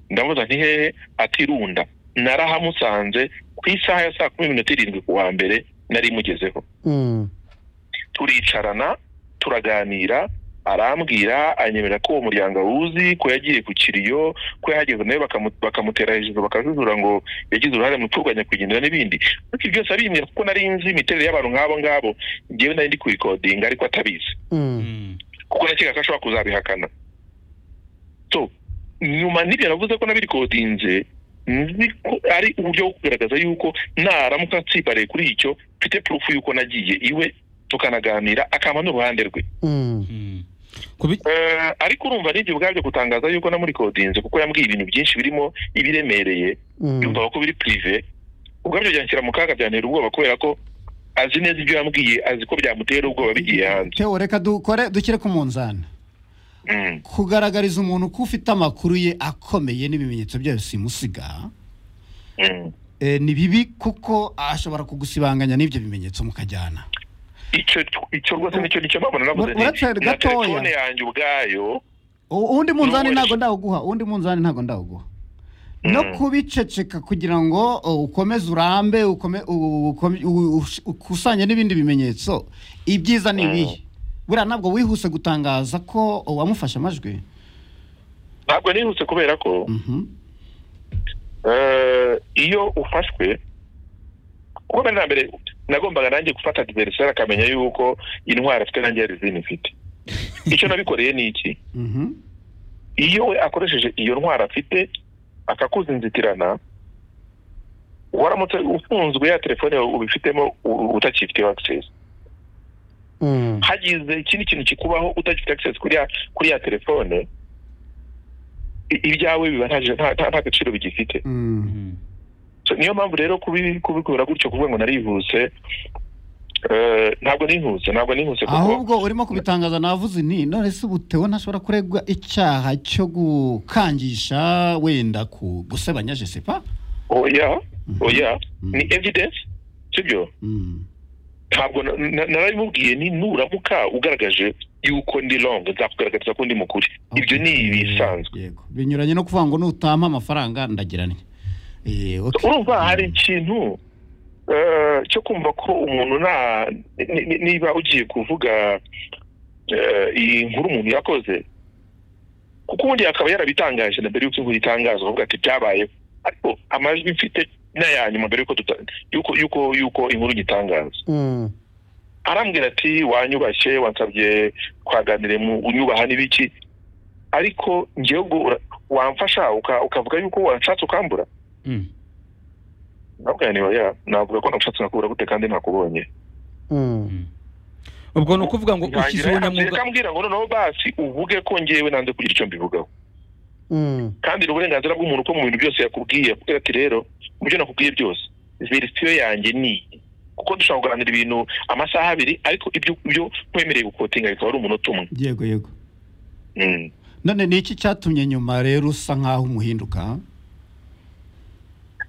ndamubaza nti hehe atirunda narahamusanze ku isaha ya saa kumi n'iminota irindwi ku wa mbere nari mugezeho turicarana turaganira arambwira anyemerera ko uwo muryango awuzi ko yagiye ku kiriyo ko yahageze nawe bakamutera hejuru bakajujura ngo yagize uruhare mu kurwanya kugenda n'ibindi ariko ibyo byose abimbwira kuko nari nzi imiterere y'abantu nk'abo ngabo ngewe nari ndi kubikodinga ariko atabizi kuko nakeka ko ashobora kuzabihakana so nyuma n'ibyo navuze ko nabirikodinze nzi ko ari uburyo bwo kugaragaza yuko naramuka nsibariye kuri icyo mfite purufu y'uko nagiye iwe tukanaganira akaba n'uruhande rwe ariko urumva n'ibyo ubwabyo gutangaza yuko namurikodinze kuko yambwiye ibintu byinshi birimo ibiremereye yumva ko biri pirive ubwabyo byanshyira mu kaga byantera ubwoba kubera ko azi neza ibyo yambwiye azi ko byamutera ubwoba bigiye hanze tewo reka dukore dushyire ku munzani kugaragariza umuntu ko ufite amakuru ye akomeye n'ibimenyetso byayo simusiga ni bibi kuko ashobora kugusibanganya n'ibyo bimenyetso mukajyana icyo icyo rwose nicyo nicyo mpamvu navuze Uracari na gatoya. telefone yanjye ubwayo U- uwundi munzani N'ubundi- ntabwo ndawuguha uwundi munzani ntabwo ndawuguha no kubiceceka kugira ngo uh, ukomeze urambe ukome- u- ukome- u- ush- ukusanye n'ibindi bimenyetso ibyiza ni ibihe buriya ntabwo wihuse gutangaza ko uh, wamufashe amajwi ntabwo nihuse kubera ko Mhm. eh, iyo ufashwe kuko mbere na mbere nagombaga nanjye gufata adversary akamenya yuko intwari afite nanjye hari izindi mfite icyo nabikoreye ni iki Mhm. iyo we akoresheje iyo ntwaro afite akakuzinzitirana waramutse ufunzwe ya telefone yawe ubifitemo u- utakifiteho access Mm. hagize ikindi kintu kikubaho utagifite access kuri ya kuri ya telefone i- ibyawe biba nta nta- nta- nta gaciro bigifite Mm. So, niyo mpamvu rero kubi- kubikora gutyo kuvuga ngo narihuse eh, ntabwo nihuse ntabwo nihuse kuko ahubwo urimo kubitangaza navuze nti none se ubu tewo ntashobora kuregwa icyaha cyo gukangisha wenda ku gusebanya je sais pas oya Mhm. oya Mhm. ni evidence sibyo Mm. ntabwo na- na- narabimubwiye ni nuramuka ugaragaje yuko ndi wrong nzakugaragariza ko ndi mukuri ibyo ni ibisanzwe yego binyuranye no kuvuga ngo nutampa amafaranga ndagira nti Eh, okay. urumva hari ikintu eh, cyo kumva ko umuntu nta ni- ni- niba ugiye kuvuga eh, iyi nkuru umuntu yakoze kuko ubundi akaba yarabitangaje na mbere y'uko inkuru itangazwa avuga ati byabayeho ariko amajwi mfite ni aya nyuma mbere y'uko tuta- y'uko y'uko y'uko inkuru igitangaza Mm. arambwira ati wanyubashye wansabye twaganire mu unyubaha n'ibiki ariko ngewe ubwo ura- wamfasha uka- ukavuga yuko wanshatse ukambura nabwo niba ya navuga ko namushatse nakubura gute kandi ntakubonye Mm. ubwo ni ukuvuga ngo ushyize ntangira ubunyamwuga akambwira ngo noneho basi uvuge ko ngewe nanze kugira icyo mbivugaho Mm. kandi ni uburenganzira bw'umuntu ko mu bintu byose yakubwiye akubwira ati rero mu byo nakubwiye byose verisiyo yanjye ni iyi." kuko dushobora kuganira ibintu amasaha abiri ariko ibyo ibyo nkwemereye gukotinga bikaba ari umunota umwe yego yego Mm. none ni iki cyatumye nyuma rero usa nk'aho umuhinduka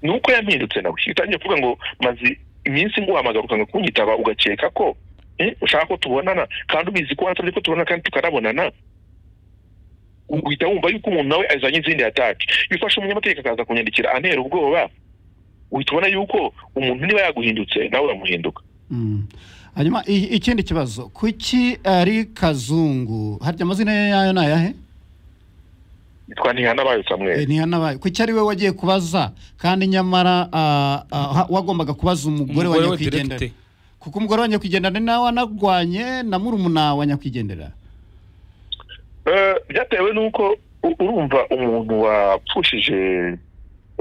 ni uko yampindutse nawe utangiye kuvuga ngo maze iminsi nguhamagara ukanga kunyitaba ugakeka ko eh, ushaka ko tubonana kandi ubizi ko wansabye ko tubonana kandi tukanabonana uhita wumva yuko umuntu nawe azanye izindi ataki iyo ufashe umunyamategeko akaza kunyandikira antera ubwoba uhita ubona yuko umuntu niba yaguhindutse nawe uramuhinduka Mm. hanyuma i- ikindi kibazo kuki ari kazungu harya amazina ye yayo ni ayahe yitwa ntihanabaye Eh, samweli ntihanabaye kuki ari we wagiye kubaza kandi nyamara ah, ah, ha- wagombaga kubaza umugore wa umugore we nyakwigendera direkite kuko umugore wa nyakwigendera ni nawe wanarwanye na murumuna wa nyakwigendera Eh, byatewe n'uko u- urumva umuntu wapfushije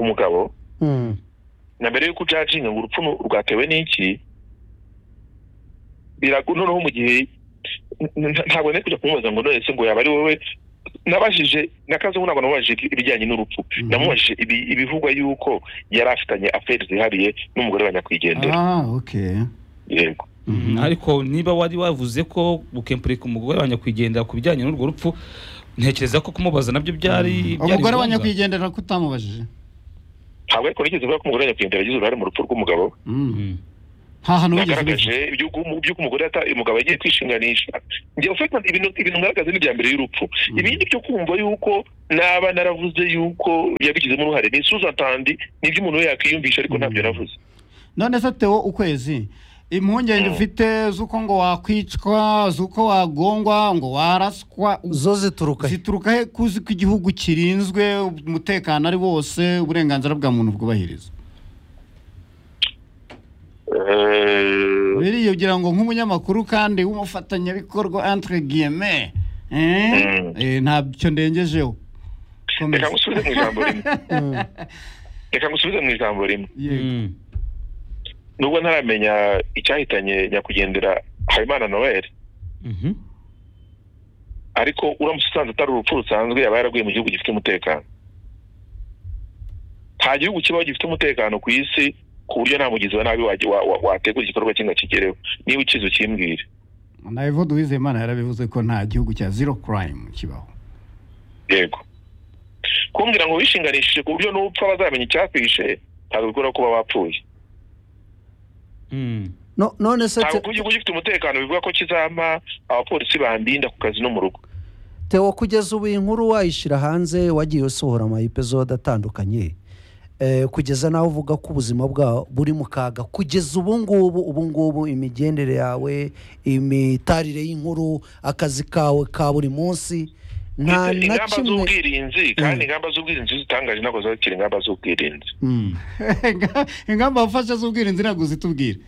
umugabo na mbere y'uko ujajinga ngo urupfu nu- rwatewe n'iki biragu noneho mu gihe n- n- ntabwo nari kujya kumubaza ngo none se ngo yaba ari wowe nabajije na kazungu ntabwo namubajije ibi- ibijyanye n'urupfu Mhm. namubajije ibi- ibivugwa yuko yari afitanye aferi zihariye n'umugore wa nyakwigendera ah ok yego Mhm. ariko niba wari wavuze ko bukempurika umugore wa nyakwigendera ku bijyanye n'urwo rupfu ntekereza ko kumubaza nabyo byari byari umugore wa ngombwa. nyakwigendera ko utamubajije ntabwo ariko nigeze ivuga ko umugore wa nyakwigendera yagize uruhare mu rupfu rw'umugabo Mm. Mm. nta hantu wigeze ubivuga yagaragaje iby'uko umugore yata- umugabo yagiye kwishinganisha njye ufite ibintu ibintu ngaragaza ni ibya mbere y'urupfu ibindi byo kumva yuko naba naravuze yuko yabigizemo uruhare ni isuza tandi nibyo umuntu we yakwiyumvisha ariko ntabyo navuze none se tewo ukwezi impungenge ufite z'uko ngo wakwicwa z'uko wagongwa ngo waraswa u- zo zituruka he zituruka he kuzi ko igihugu kirinzwe umutekano ari wose uburenganzira bwa muntu bwubahirizwa Eh, biriya ugira ngo nk'umunyamakuru kandi w'umufatanyabikorwa entre guillemets eh? Mm. Eh, ntabyo ndengejeho Komeza. reka ngusubize mu ijambo rimwe reka ngusubize mu ijambo rimwe Yego. Mm. nubwo ntaramenya icyahitanye nyakwigendera habimana noel Mhm. ariko uramutse usanze atari urupfu rusanzwe yaba yaraguye mu gihugu gifite umutekano nta gihugu kibaho gifite umutekano ku isi ku buryo nta mugizi wa nabi wajya- wa- wa- wategura igikorwa kimwe kigereho niba ukizi ukimbwire na evode uwizeyimana yarabivuze ko nta gihugu cya zero crime kibaho yego kumbwira ngo wishinganishije ku buryo n'upfa bazamenya icyakwishe ntabwo bikora kuba wapfuye Mm. No- none se ntabwo te- kuba igihugu gifite umutekano bivuga ko kizampa abapolisi bandinda ku kazi no mu rugo Theo kugeza ubu iyi nkuru wayishyira hanze wagiye usohora ama episode atandukanye Eh, kugeza nawe uvuga ko ubuzima bwawe buri mu kaga kugeza ubu ngubu ubu ngubu imigendere yawe imitarire y'inkuru akazi kawe ka buri munsi nta Ndetse na ingamba kimwe z'ubwirinzi kandi ingamba z'ubwirinzi zitangaje ntabwo zakira ingamba z'ubwirinzi Mm. ingamba wafashe z'ubwirinzi ntabwo zitubwira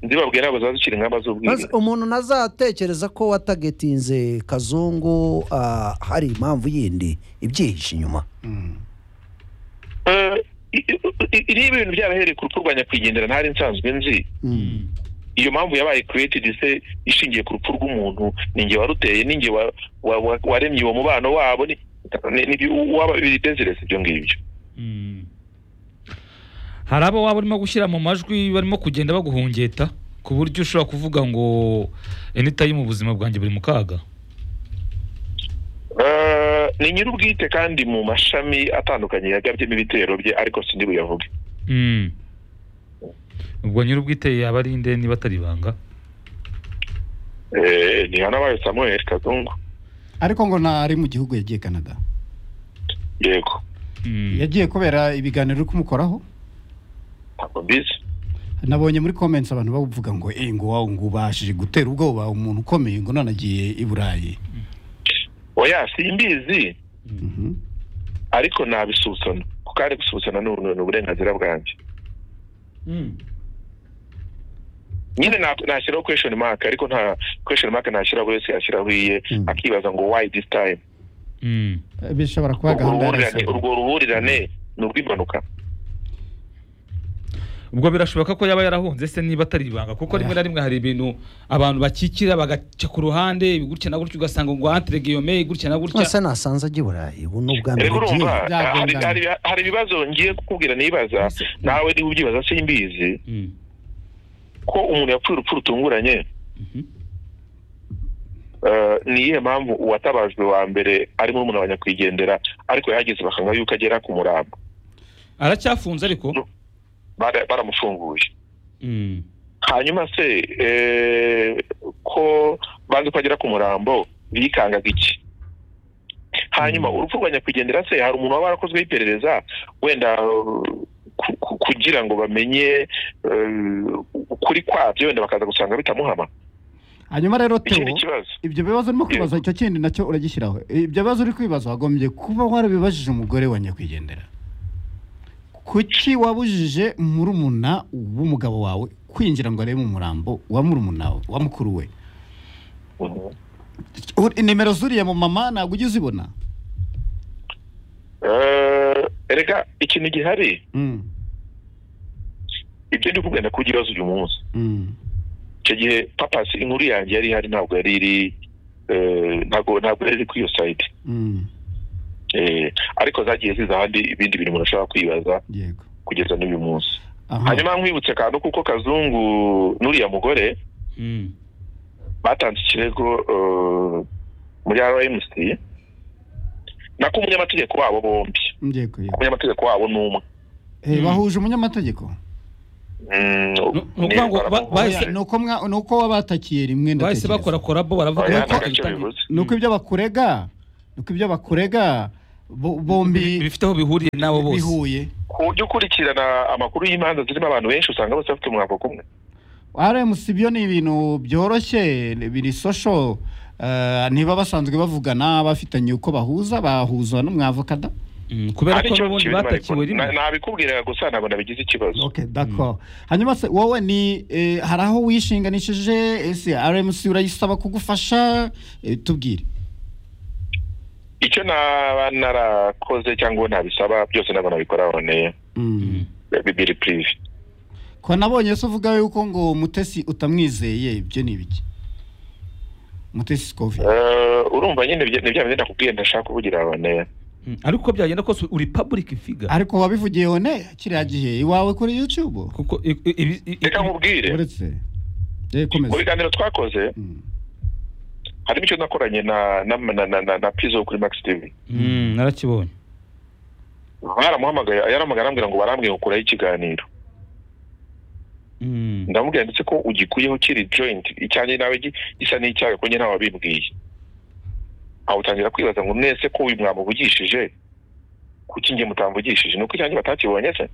ndibabwira ntabwo zazikira ingamba Maze z'ubwirinzi umuntu ntazatekereza ko watagetinze kazungu ah, hari impamvu yindi ibyihishe inyuma Eh, i- i- i- niba ibintu byarahereye ku rupfu rwa nyakwigendera ntari nsanzwe nzi Mm. iyo mpamvu yabaye created se ishingiye ku rupfu rw'umuntu ni nge waruteye ni nge wa- wa- wa- waremye uwo mubano wabo ni- ni- ni bi- waba bidezereza ibyo ngibyo Mm. hari abo waba urimo gushyira mu majwi barimo kugenda baguhungeta ku buryo ushobora kuvuga ngo anytime ubuzima bwanjye buri mu kaga Eh, ni nyir'ubwite kandi mu mashami atandukanye yagabyemo ibitero bye ariko sindi buyavuge Mm. ubwo nyir'ubwite yaba ari nde niba atari ibanga Eh, ni hanabaye samuel kazungu ariko ngo ntari mu gihugu yagiye canada yego Mm. yagiye kubera ibiganiro uri kumukoraho ntabwo mbizi nabonye muri comments abantu bavuga ngo eh ngo wawe ngo ubashije gutera ubwoba umuntu ukomeye ngo none agiye i burayi oya simbizi Mhm. ariko nabisuzana kuko ari gusuzana ni uru- ni uburenganzira bwanjye Mm. nyine na- nashyiraho question mark ariko nta question mark nashyiraho buri wese yashyiraho iye Mm. akibaza ngo why this time Mm. Eh, bishobora kuba urwo gahunda ruhurirane yarasohoye. urwo ruhurirane ni urw'impanuka ubwo birashoboka ko yaba yarahunze se niba atari ibanga kuko rimwe na rimwe hari ibintu abantu bakikira bagaca ku ruhande gutya na gutya ugasanga ngo antire guillaume gutya na gutya ese nasanze ajya i burayi ubu ni ubwa mbere rero urumva agiye byagongana. hari- hari- hari ibibazo ngiye kukubwira nibaza Ese- nawe niba ubyibaza simbizi Mm. ko umuntu yapfuye urupfu rutunguranye Mhm. eh, ni iyihe mpamvu uwatabajwe wa mbere ari muri umuntu nyakwigendera ariko yahageze bakanga yuko agera ku murambo aracyafunze ariko Bara- baramufunguye Mm. hanyuma se eh, ko bazi ko agera ku murambo bikangaga iki hanyuma Mm. urupfu rwa nyakwigendera se hari umuntu waba warakozweho iperereza wenda uh, ku- ku- kugira ngo bamenye uh, ukuri kwabyo wenda bakaza gusanga bitamuhama hanyuma rero ikindi teo kibazo ibyo bibazo urimo kwibaza icyo kindi nacyo uragishyiraho ibyo bibazo uri kwibaza wagombye kuba warabibajije umugore wa nyakwigendera kuki wabujije murumuna w'umugabo wawe kwinjira ngo arebe mu murambo wa murumuna we wa mukuru we Mhm. Ur- nimero zuriya mu mama ntabwo ujya uzibona Eh, erega ikintu gihari Mm, ibyo ndi kugenda ku kibazo uyu munsi mm. icyo gihe papasi inkuru yanjye yari ihari ntabwo yari iri eh, ntabwo ntabwo yari iri kuri iyo sayidi Mm, Eh, ariko zagiye ziza ahandi ibindi bintu umuntu ashobora kwibaza yego kugeza n'uyu munsi aha hanyuma nkwibutse akantu kuko kazungu n'uriya mugore Mm. batanze ikirego eh, muri rmc nako umunyamategeko wabo bombi yego yego umunyamategeko wabo ni umwe Eh, bahuje umunyamategeko Mm, Ni- ni ukuvuga ngo ba- baramuvuga. bahise- ni uko mwa- ni uko wabatakiye rimwe bahise ndatekereza. bakora korabo baravuga Oya, ko nta gaciro ibitangira- bivuze. ni uko ibyo bakurega ni uko ibyo bakurega bo- bi- bombi bifite aho bihuriye nabo bose bihuye ku buryo ukurikirana amakuru y'imanza zirimo abantu benshi usanga bose bafite umwaka kumwe rmc byo ni ibintu byoroshye biri sosho eh, ntiba basanzwe bavugana bafitanye uko bahuza bahuzwa n'umwavoka da Mm, kubera Hari ko icyo n'ubundi kirimo ariko batakiwe rimwe na- nabikubwiraga gusa ntabwo nabigize ikibazo okay d'accord hanyuma se wowe ni eh, hari aho wishinganishije ese rmc urayisaba kugufasha Eh, tubwire icyo naba narakoze cyangwa ntabisaba byose ntabwo nabikora honeye Mm. biri pirive ko nabonye se uvuga yuko ngo mutesi utamwizeye ibyo ni ibiki mutesi sikovi Eh, urumva nyine ni bya bindi nakubwiye ndashaka kuvugira honeye Mm, ariko uko byagenda kose uri public figure ariko wabivugiye one kiriya gihe iwawe kuri youtube kuko i- i- ibi- i- reka i- nkubwire uretse Eh, komeza mu biganiro twakoze Mm. harimo icyo nakoranye na na na na, na, na pizo kuri max tv Mm, narakibonye baramuhamagaye yaramuhamagaye arambwira ngo barambwiye ngo kuraho ikiganiro Mm. ndamubwira ndetse ko ugikuyeho kiri joint icyanjye nawe gi- gisa n'icyawe ko njye ntawe wabimbwiye aho utangira kwibaza ngo mwese ko uyu mwamuvugishije kuki njye mutamvugishije ni uko icyanjye batakibonye se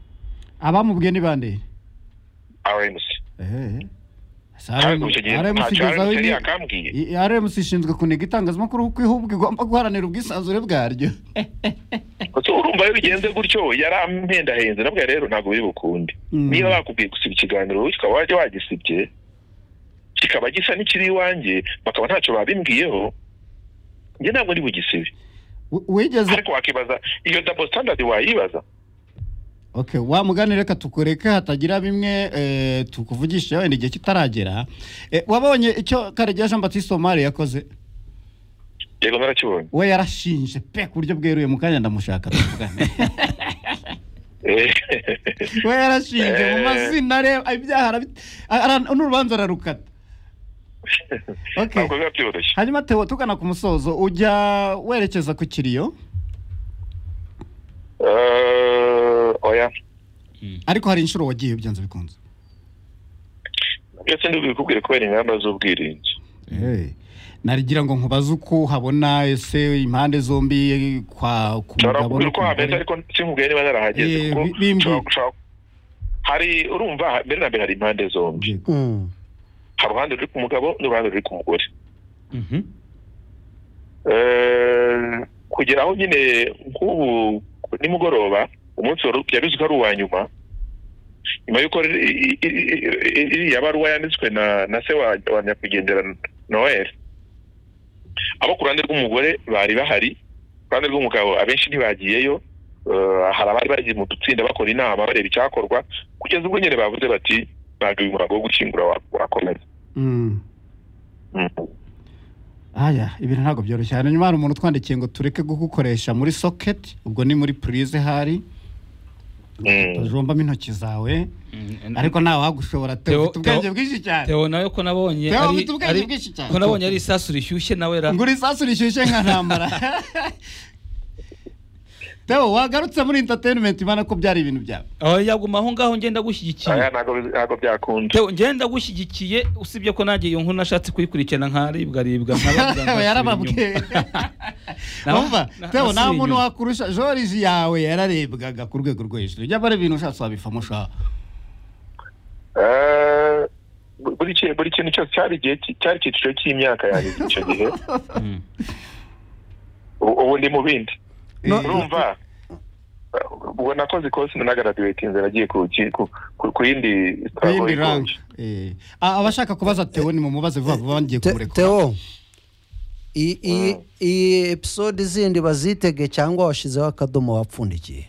abamubwiye ni bande rmc ehe Se kandi icyo gihe RMC ntacyo igeze aho rmc iri- yari yakambwiye I- RMC ishinzwe kuniga itangazamakuru kuko ihugu igomba guharanira ubwisanzure bwaryo Ese urumva iyo bigenze gutyo yarampendahenze nabwo rero ntabwo biri bukunde Mm. niba bakubwiye gusiba ikiganiro wowe ukaba wajya wagisibye kikaba gisa n'ikiri iwanjye bakaba ntacyo babimbwiyeho njye ntabwo ndi bugisibe W- wigeze ariko wakibaza iyo double standard wayibaza okay wamuganire reka tukureke hatagira bimwe eh, tukuvugisha wenda igihe kitaragera Eh, wabonye icyo karegeya jean baptiste omari yakoze yego narakibonye we yarashinje pe ku buryo bweruye mu kanya ndamushaka tuvugane Eh, we yarashinje mu Eh. mazina areba ibyaha arabi- ara- n'urubanza ararukata okay ntabwo biba byoroshye hanyuma tewo tugana ku musozo ujya werekeza ku kiriyo Eh, oya ariko hari inshuro wagiye byanze bikunze ndetse ndubikubwire kubera ingamba z'ubwirinzi Eh, narigira ngo nkubaze uko uhabona ese impande zombi kwa ku nshobora mugabo kukubwira no uko ku hameze mugore ariko sinkubwiye niba narahageze Eh, kuko bi- bimbwira. nshobora- nshobora- hari urumva mbere na mbere hari impande zombi Yego. Mm. hari uruhande ruri ku mugabo n'uruhande ruri ku mugore Mhm. Eh, kugera aho nyine nk'ubu nimugoroba umunsi wari byari bizwi ko ari uwa nyuma nyuma y'uko ri- i- i- i- i- iriya baruwa yanditswe na na se wa wa nyakwigendera noel abo ku ruhande rw'umugore bari bahari ku ruhande rw'umugabo abenshi ntibagiyeyo Eh, hari abari bagiye mu dutsinda bakora inama bareba icyakorwa kugeza ubwo nyine bavuze bati ntabwo uyu muhango wo gushyingura wa- wakomeza Mm. Mm. aya ibintu ntabwo byoroshye hanyuma hari umuntu utwandikiye ngo tureke kugukoresha muri soketi ubwo ni muri purize hari Mm. tujombamo intoki zawe Mm. ariko ntawe wagushobora Theo- tewo ufite ubwenge Theo- bwinshi cyane Theo nawe ko nabonye Theo ari- afite ubwenge ari- bwinshi cyane. ko nabonye ari isasu rishyushye nawe ra ngura isasu rishyushye nka ntambara tewo wagarutse muri interineti ubona ko byari ibintu byawe aho yaguma aho ngaho ngenda gushyigikiye Aya ntabwo bizi- ntabwo byakunda Theo ngenda gushyigikiye usibye ko nanjye iyo nkuru nashatse kuyikurikirana nkaribwa ribwa Tewo yarababwiye wumva tewo nta muntu wakurusha joriji yawe yararebwaga ku rwego rwo hejuru jya bara ibintu ushatse wabifamo ushaka Eh, buri kintu buri kintu cyose cyari igihe ki- cyari icyiciro cy'imyaka yanjye icyo gihe ubu ubu ndi mu bindi No, urumva eh, ubwo nakoze ikosi nanagaraduwetinze nagiye ku ki- ku- ku- ku yindi ku yindi Savoy rank College. Eh. Ah, abashaka kubaza tewo ni mumubaze vuba vuba ngiye Te- kumurekura Theo i- i- iyi episode zindi bazitege cyangwa washyizeho akadomo wapfundikiye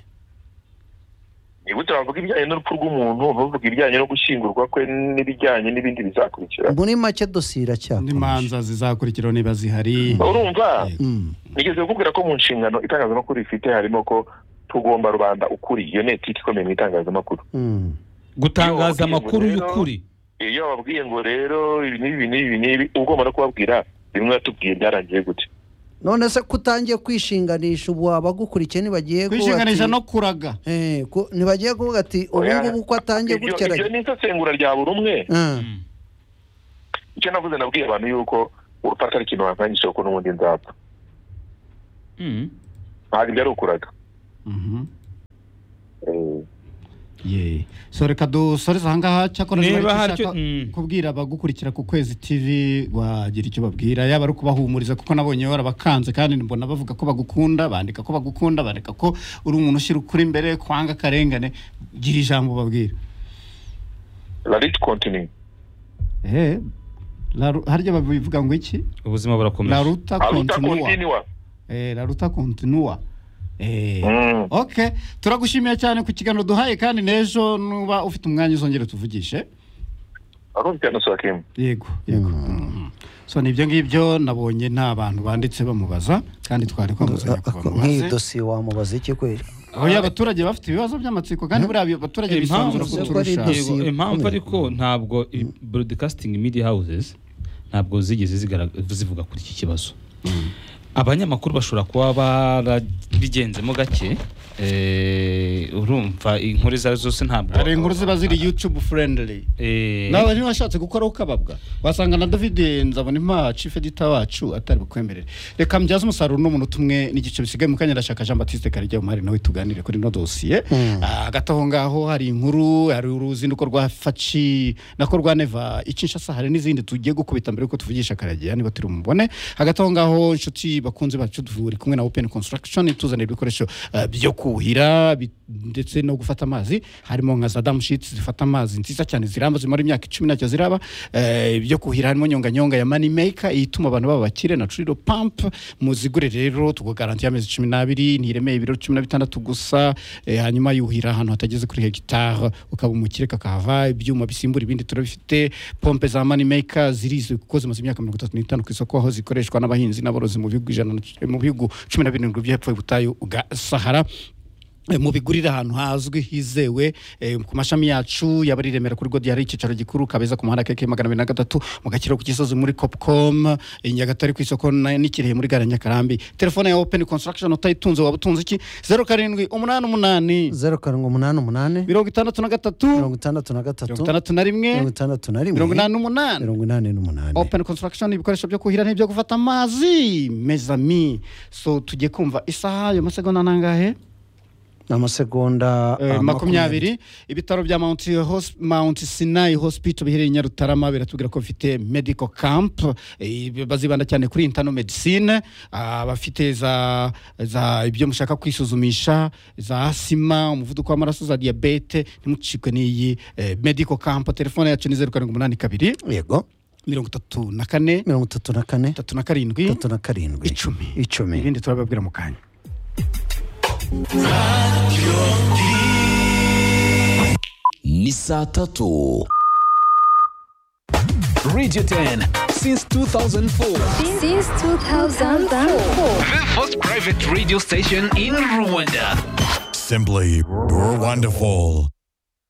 ni gute wavuga ibijyanye n'urupfu rw'umuntu ntuvuge ibijyanye no gushyingurwa kwe n'ibijyanye n'ibindi bizakurikira muri make dosiye indi iracyakomeje manza zizakurikiraho niba zihari urumva Mm. nigeze kukubwira ko mu nshingano itangazamakuru ifite harimo ko tugomba rubanda ukuri iyo ni etike ikomeye mu itangazamakuru Mm. gutangaza amakuru y'ukuri iyo bababwiye ngo rero ibi n'ibi n'ibi n'ibi ugomba no kubabwira bimwe watubwiye byarangiye gute none se ko utangiye kwishinganisha ubu abagukurikiye ntibagiye kuba ati- kwishinganisha no kuraga Eh, ko- ntibagiye kuvuga ati ubu Oya. ngubu ko atangiye Ibyo- gutya ibyo aragiye ni isesengura rya buri umwe Ah, Mm. icyo navuze nabwiye abantu yuko urupapuro ari ikintu wakangisha kuko n'ubundi nzapfa Mm. ntabwo ibyo ari ukuraga Mhm. Eh, Ye. so reka dusoreze ahangaha cyakora Niba niba hari hari icyo- mm. kubwira abagukurikira ku kwezi tv wagira icyo babwira yaba ari ukubahumuriza kuko nabonye warabakanze kandi mbona bavuga ko bagukunda bandika ko bagukunda bandika ko uri umuntu ushyira ukuri imbere kwanga akarengane gira ijambo babwira rarit kontini harya babivuga ngo iki ubuzima la burakomeje ruta aruta continua kontiniwa Eh, la ruta continua Eh, Mm. ok turagushimiye cyane ku kiganiro duhaye kandi n'ejo nuba ufite umwanya uzongere tuvugishe arumvikana sakimu yego yego Mhm. so ni ibyo ngibyo nabonye nta bantu banditse bamubaza kandi twari kwamuzanya ako- kuba nk'iyi mubaze dosiye wamubaza iki kweli oya abaturage bafite ibibazo by'amatsiko kandi buriya abaturage bisanzura impamvu Impamvu- kuturusha Impamvu- yego, impamvu ariko ntabwo i- broadcasting media houses ntabwo zigeze zigara- zivuga kuri iki kibazo abanyamakuru bashobora kuba barabigenzemo gake eh, urumva inkuru izo ari zo zose ntabwo hari inkuru ziba ziri youtube friendly Eh, nawe ntibashatse gukora ukababwa wasanga na david nzabona impa chief editor wacu atari bukwemerere reka mbyaze umusaruro uno muntu tumwe n'igice bisigaye mu kanya ndashaka jean batiste karijya umari nawe tuganire kuri ino dosiye Mm. Ah, hagati aho ngaho hari inkuru hari uruzinduko rwa faci nako rwa neva icinshasa hari n'izindi tugiye gukubita mbere yuko tuvugisha karagira niba turi bumubone hagati aho ngaho inshuti bakunze bacu turi kumwe na open construction ituzanira ibikoresho ah, byo kuhira bi- ndetse no gufata amazi harimo nka za damushiti zifata amazi nziza cyane ziramba zimara imyaka icumi ntacyo ziraba eh, ibyo kuhira harimo nyonganyonga ya money maker ituma abantu baba bakire na trilo pump muzigure rero tukugarantiye amezi cumi n'abiri ntiremeye ibiro cumi na bitandatu gusa eh, hanyuma yuhira ahantu hatageze kuri hegitari ukaba umukire kakahava ibyuma bisimbura ibindi turabifite pompe za money maker zirizwi kuko zimaze imyaka mirongo itatu n'itanu ku isoko aho zikoreshwa n'abahinzi n'aborozi mu bihugu ijana na- mu bihugu cumi na birindwi by'hepfo y'ubutayu bwa sahara Eh, mubigurire ahantu hazwi hizewe eh, ku mashami yacu yaba ari i remera kuri godi hari icyicaro gikuru kabeza ku muhanda keke magana abiri na gatatu mu gakiro ku gisozi muri copcom i nyagatare ku isoko na- n'i kirehe muri gare ya nyakarambi telefone ya open construction utayitunze waba utunze iki zeru karindwi umunani umunani zeru karindwi umunani umunani mirongo itandatu na gatatu mirongo itandatu na gatatu mirongo itandatu na rimwe mirongo itandatu na rimwe mirongo inani n'umunani mirongo inani n'umunani open construction ibikoresho byo kuhira n'ibyo gufata amazi mezami so tugiye kumva isaha yo masegonda nangahe amasegonda Eh, ah, makumyabiri ibitaro bya Mount Hos- Mount Sinai Hospital biherereye i Nyarutarama biratubwira ko bifite medical camp eh, bazibanda cyane kuri internal medicine ah, bafite za za ibyo mushaka kwisuzumisha za asima umuvuduko w'amaraso za diabete ntimucikwe n'iyi eh, medical camp telefone yacu ni zeru karindwi umunani kabiri yego mirongo itatu na kane mirongo itatu na kane itatu na karindwi itatu na karindwi Icumi. icumi ibindi turababwira mu kanya ni saa tatu radio 10 since 2004 Since 2004. the first private radio station in rwanda Simply, we're wonderful.